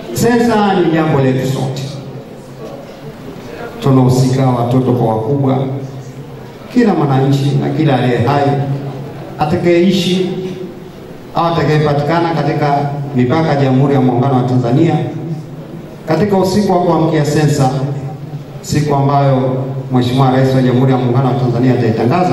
Sensa ni jambo letu sote, tunahusika watoto kwa wakubwa, kila mwananchi na kila aliye hai atakayeishi au atakayepatikana katika mipaka ya Jamhuri ya Muungano wa Tanzania katika usiku wa kuamkia sensa, siku ambayo Mheshimiwa Rais wa Jamhuri ya Muungano wa Tanzania ataitangaza,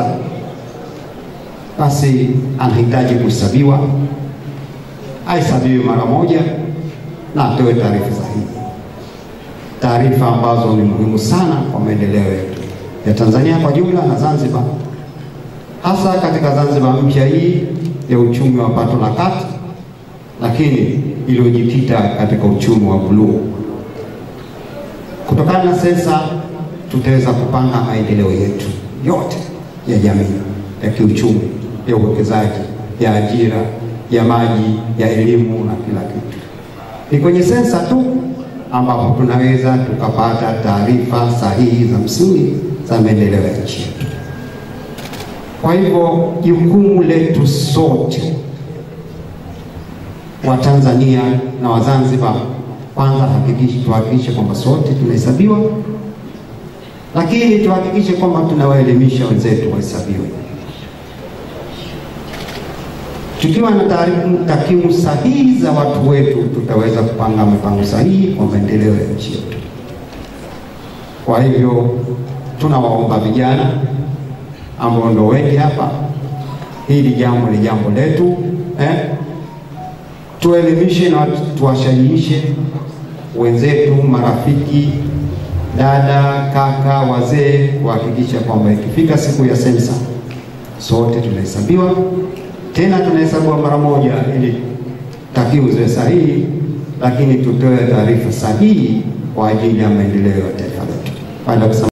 basi anahitaji kuhesabiwa, ahesabiwe mara moja na atoe taarifa sahihi, taarifa ambazo ni muhimu sana kwa maendeleo yetu ya Tanzania kwa jumla na Zanzibar, hasa katika Zanzibar mpya hii ya uchumi wa pato la kati, lakini iliyojikita katika uchumi wa buluu. Kutokana na sensa, tutaweza kupanga maendeleo yetu yote ya jamii, ya kiuchumi, ya uwekezaji, ya ajira, ya maji, ya elimu na kila kitu. Ni kwenye sensa tu ambapo tunaweza tukapata taarifa sahihi za msingi za maendeleo ya nchi yetu. Kwa hivyo jukumu letu sote wa Tanzania na wa Zanzibar, kwanza hakikisha tuhakikishe kwamba sote tunahesabiwa, lakini tuhakikishe kwamba tunawaelimisha wenzetu wahesabiwe. Tukiwa na takwimu sahihi za watu wetu, tutaweza kupanga mipango sahihi kwa maendeleo ya nchi yetu. Kwa hivyo tunawaomba vijana ambao ndo wengi hapa, hili jambo ni jambo letu eh? Tuelimishe na tuwashajiishe wenzetu, marafiki, dada, kaka, wazee, kuhakikisha kwamba ikifika siku ya sensa sote tunahesabiwa, tena tunahesabiwa mara moja, ili takwimu ziwe sahihi, lakini tutoe taarifa sahihi kwa ajili ya maendeleo ya taifa letu.